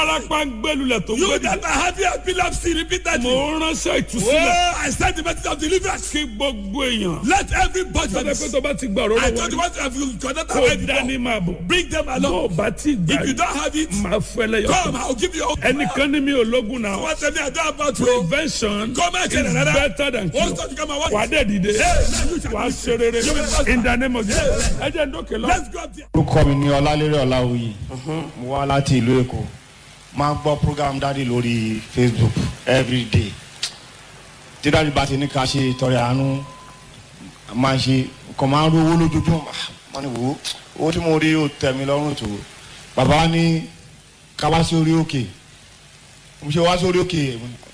arapa ń gbẹlulẹ̀ tó You gbẹdì. that are having epilepsy repeatedly. mo ránṣẹ́ ìtúsílẹ̀ Oh, I send the message of deliverance. kí gbogbo èèyàn. Let everybody. sọ́dọ̀ pé tó bá ti gbà ọ̀rọ̀ I lọ́wọ́ told you rí what have you connected kó already dání before. máa bọ̀. Bring them tó o along. bá ti gbà If you yìí don't have it, máa fẹ́lẹ́ yọ. come. I'll give you. ẹnìkan ní mi ò lógun náà. What tell me I don't about you. prevention Come and is tell another. better than What's cure. that you come and what? wà á dẹ̀ dìde Hey, you shall wà á be- ṣe rere You will prosper. in the name of Jesus. ẹ jẹ́ ń dókè lọ. Let's go up there. orúkọ mi ni ọlálérè ọláwuyì mo wá láti ìlú èkó máa ń gbọ́ program dáàdi lórí facebook everyday tí dáàdi bá ti ní ká ṣe ìtọrẹ àánú máa ń ṣe kàn máa ń rówó lójoojúmọ́ máa ní wò ó owó tí mo rí ó tẹ̀ mí lọ́rùn tó bàbá wa ní ká wá sí orí òkè mo ṣe wá sí orí òkè